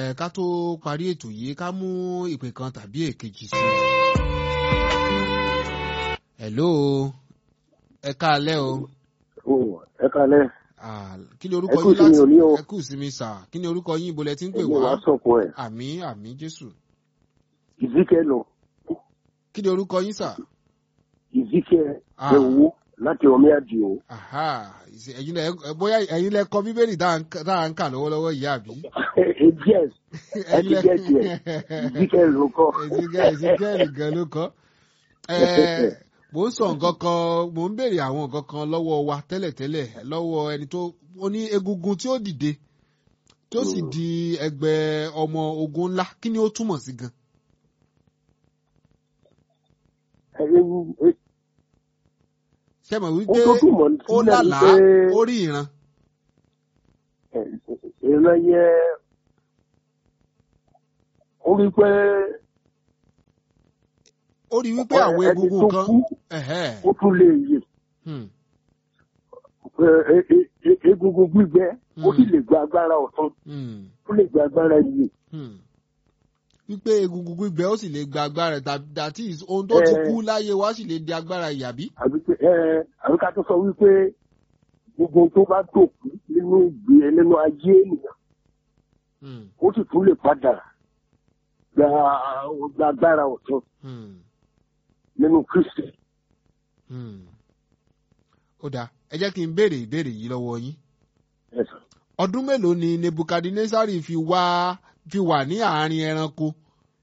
ẹ ká tó parí ètò yìí ká mú ìpè kan tàbí èkejì sí i. hello ẹ káalẹ́ o. ẹ kálẹ̀ Ah, kí ni orúkọ Ẹ kú yín ìsinmi òní o. ẹ kú ìsinmi sà kí ni orúkọ yín ibo lẹ ti ń pè èmi wá wàá sọ̀kọ ẹ̀ àmì àmì jésù ìzíkẹ́ lọ kí ni orúkọ yín sà. ìzíkẹ́ Ah. ẹ̀wọ́ láti ọmí àdìo Aha, ìṣe- ẹ̀yin lẹ ẹ- bóyá ẹ̀yin lẹ kọ bíbélì tá à ń ká- tá à ń kà lọ́wọ́lọ́wọ́ yìí àbí. yes ẹ ti Ẹ̀yin gẹ́ tiẹ̀ ìzíkẹ́ ló kọ́ Ezekiel Ezekiel gan ló kọ́. Ẹ, Mò ń sọ nǹkan kan mò ń béèrè àwọn nǹkan kan lọ́wọ́ wa tẹ́lẹ̀tẹ́lẹ̀ lọ́wọ́ ẹni tó ó ní egungun tí ó dìde tí ó sì Mm. di ẹgbẹ́ ọmọ ogun ńlá kí ni ó túmọ̀ sí gan. Ṣé mọ̀ ó wípé tó túmọ̀ ó sílẹ̀ ní lálàá pé ó rí ìran. ìran yẹ ó rí pé Ó rí wípé àwọn ẹni egungun tó kan. kú ẹ̀hẹ́, ó tún lè yè hmm, pé e- e- e- egungun gbígbẹ ó sì Mm. lè gba agbára ọ̀tún hmm. ó lè gba agbára yè Hmm. wípé egungun gbígbẹ ó sì lè gba agbára that- that is ohun tó ti Eh. kú láyé wa sì lè di agbára ìyàbí. àbí pé ẹ àbí ká tó sọ wípé gbogbo ohun tó bá dòkú nínú ìgbé nínú ayé ènìyàn Hmm. ó sì tún lè padà gba gba agbára ọ̀tún Hmm. nínú Kristi. Hmm. ó dáa ẹ jẹ́ kí n béèrè ìbéèrè yìí lọ́wọ́ yín. Yes, sir. ọdún mélòó ni nebukadnesari fi wá fi wà ní àárín ẹranko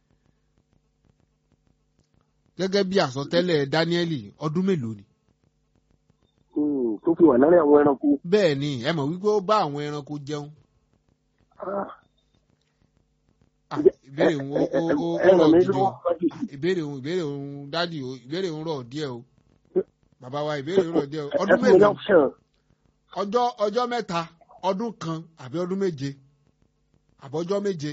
gẹ́gẹ́ bí àsọtẹ́lẹ̀ dáníẹ́lì ọdún mélòó ni. Hmm, tó fi wà láàrin àwọn ẹranko. bẹ́ẹ̀ ni ẹ mọ̀ wípé ó bá àwọn ẹranko jẹun. Ah, Ah, ìbéèrè òun ó ó ó ó ẹ ràn rọ̀ mí gidi o. lọ́wọ́ wájú. ìbéèrè òun ìbéèrè òun dádì o ìbéèrè òun rọ̀ díẹ̀ o bàbá wa ìbéèrè òun rọ̀ díẹ̀ o Ẹ ọdún fún mi ní mélòó option. ọjọ́ ọjọ́ mẹ́ta ọdún kan àbí ọdún méje àbọ̀jọ́ méje.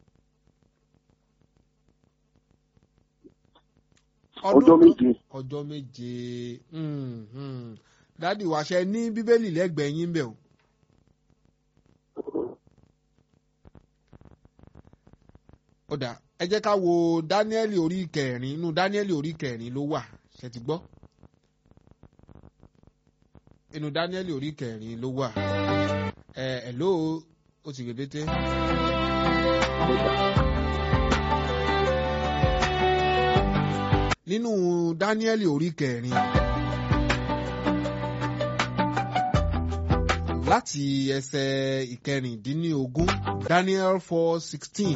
ọjọ́ kan- méje. ọjọ́ méje hmm, hmm. dádì wa ṣe ní bíbélì lẹ́gbẹ̀ẹ́ yín bẹ̀ o. ó dà ẹ jẹ́ ká wo dáníẹ́lì orí kẹrin inú dáníẹ́lì orí kẹrin ló wà ṣe ti gbọ́. inú dáníẹ́lì orí kẹrin ló wà. ẹ ẹ ló o ti rèbété. nínú dáníẹ́lì orí kẹrin. láti ẹsẹ̀ ìkẹrìndínlógún Daniel four sixteen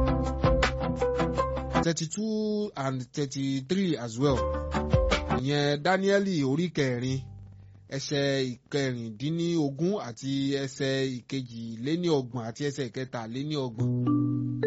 thirty two and thirty three as well ìyẹn Dáníẹ́lì orí kẹrin ẹsẹ̀ ìkẹrìndínlógún àti ẹsẹ̀ ìkejìléníọgbọ̀n àti ẹsẹ̀ ìkẹtàléníọgbọ̀n